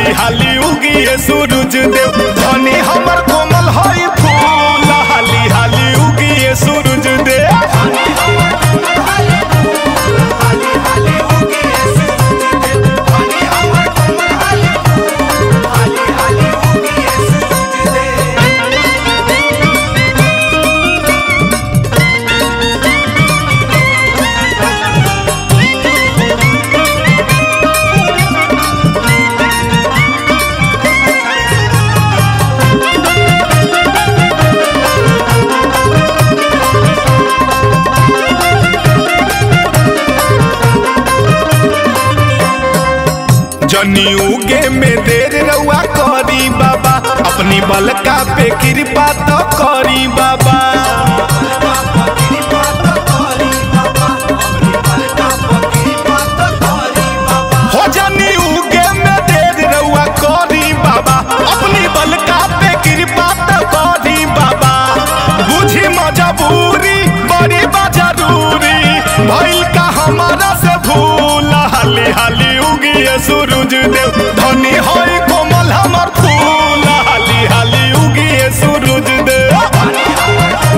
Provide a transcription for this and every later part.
हाली हाली उगिए सूरज देव धनी हमर कोमल हई फूल हाली हाली उगिए सूरज देव जनी उगे में देर रउआ करी बाबा अपनी बलका पे कृपा तो करी बाबा हो जनी उगे में देर रउआ करी बाबा अपनी बलका पे कृपा तो करी बाबा बुझी मजबूरी बड़ी बा जरूरी भइल का हमारा से भूल हाली हाली उगिए सूरज देव धनी होई कोमल हमर फूल हाली हाली उगिए सूरज देव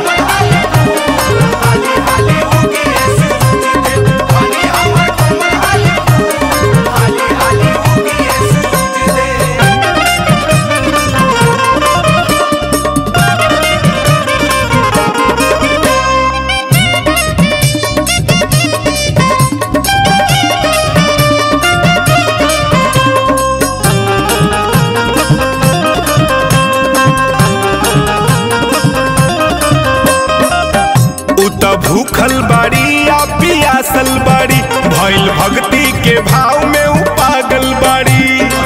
उ त भूखल बाड़ी या पियासल बाड़ी भइल भक्ति के भाव में उ पागल बाड़ी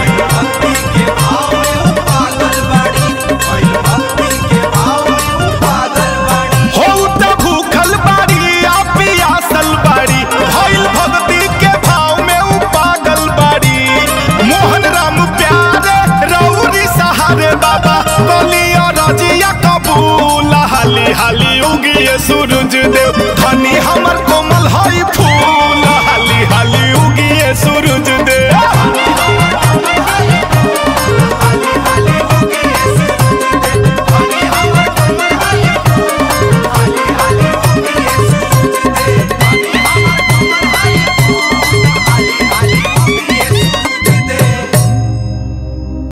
हो उ त भूखल बाड़ी या पियासल बाड़ी भइल भक्ति के भाव में उ पागल बाड़ी मोहन राम प्यारे रौरी सहारे बाबा बलिया रजिया कबूल हाली हाली उगिए सूरज देव